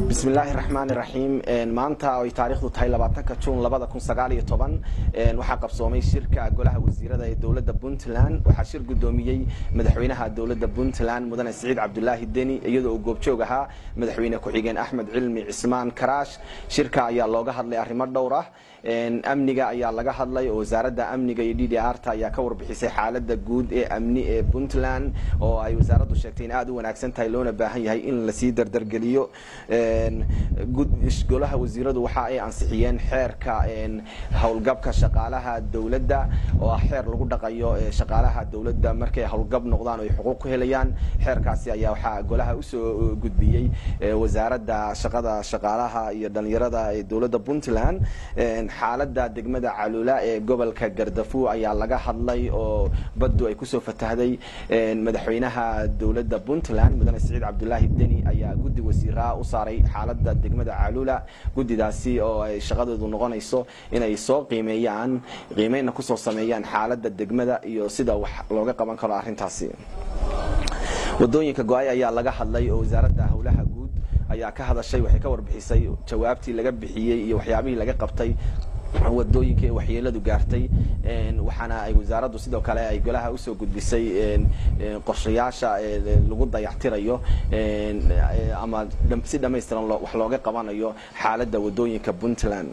bismillaahi raxmaani raxiim maanta ay taariikhdu tahay labaatanka juun labada kun sagaal iyo toban waxaa qabsoomay shirka golaha wasiirada ee dowladda puntland waxaa shir guddoomiyey madaxweynaha dowladda puntland mudane siciid cabdulaahi deni iyadoo uu goobjoog ahaa madaxweyne ku-xigeen axmed cilmi cismaan karaash shirka ayaa looga hadlay arrimo dhowr ah amniga ayaa laga hadlay oo wasaaradda amniga iyo d d r ta ayaa ka warbixisay xaaladda guud ee amni ee puntland oo ay wasaaraddu sheegtay in aada u wanaagsan tahay loona baahan yahay in lasii dardargeliyo golaha wasiiradu waxa ay ansixiyeen xeerka howlgabka shaqaalaha dowladda oo ah xeer lagu dhaqayo shaqaalaha dowladda markay howlgab noqdaan o ay xuquuq ku helayaan xeerkaasi ayaa waxaa golaha usoo gudbiyey wasaaradda shaqada shaqaalaha iyo dhalinyarada ee dowladda puntland xaaladda degmada calula ee gobolka gardafu ayaa laga hadlay oo baddu ay kusoo fatahday madaxweynaha dowladda puntland mudane siciid cabdulaahi deni ayaa guddi wasiiraa u saaray xaaladda degmada calula guddidaasi oo ay shaqadoodu noqonayso inay soo qiimeeyaan qiimeynna kusoo sameeyaan xaaladda degmada iyo sida wax looga qaban karo arrintaasi wadooyinka go-ay ayaa laga hadlay oo wasaaradda howlaha guud ayaa ka hadashay waxay ka warbixisay jawaabtii laga bixiyey iyo waxyaabihii laga qabtay wadooyinka ee waxyeeladu gaartay waxaana ay wasaaraddu sidoo kale ay golaha usoo gudbisay qorshayaasha lagu dayactirayo ama si dhamaystiran wax looga qabanayo xaaladda wadooyinka puntland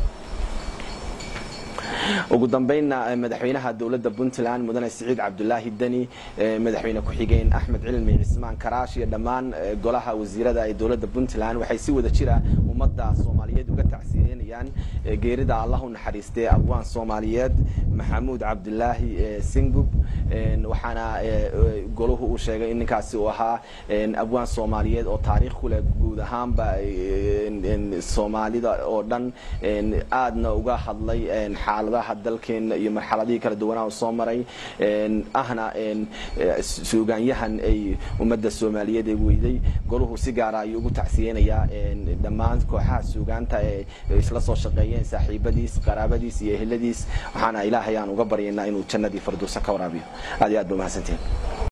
ugu dambeynna madaxweynaha dowladda puntland mudane siciid cabdulaahi deni madaxweyne ku-xigeen axmed cilmi cismaan karaash iyo dhammaan golaha wasiirada ee dowladda puntland waxay si wada jira ummadda soomaaliyeed uga tacsiyeynayaan geerida allah u naxariistee abwaan soomaaliyeed maxamuud cabdulaahi singub waxaana golahu uu sheegay in ninkaasi uu ahaa abwaan soomaaliyeed oo taariikh ku leh guud ahaanba soomaalida oo dhan aadna uga hadlay xaaladaha dalkeena iyo marxaladihii kala duwanaa soo maray ahna suugaanyahan ay ummadda soomaaliyeed ee weyday golahu si gaara ayuu ugu tacsiyeynayaa dhammaan kooxaha suugaanta ee isla soo shaqeeyeen saaxiibadiis qaraabadiis iyo eheladiis waxaana ilaahay aan uga baryaynaa inuu jannadii farduusa ka waraabiyo aad iyo aad ba mahadsantiin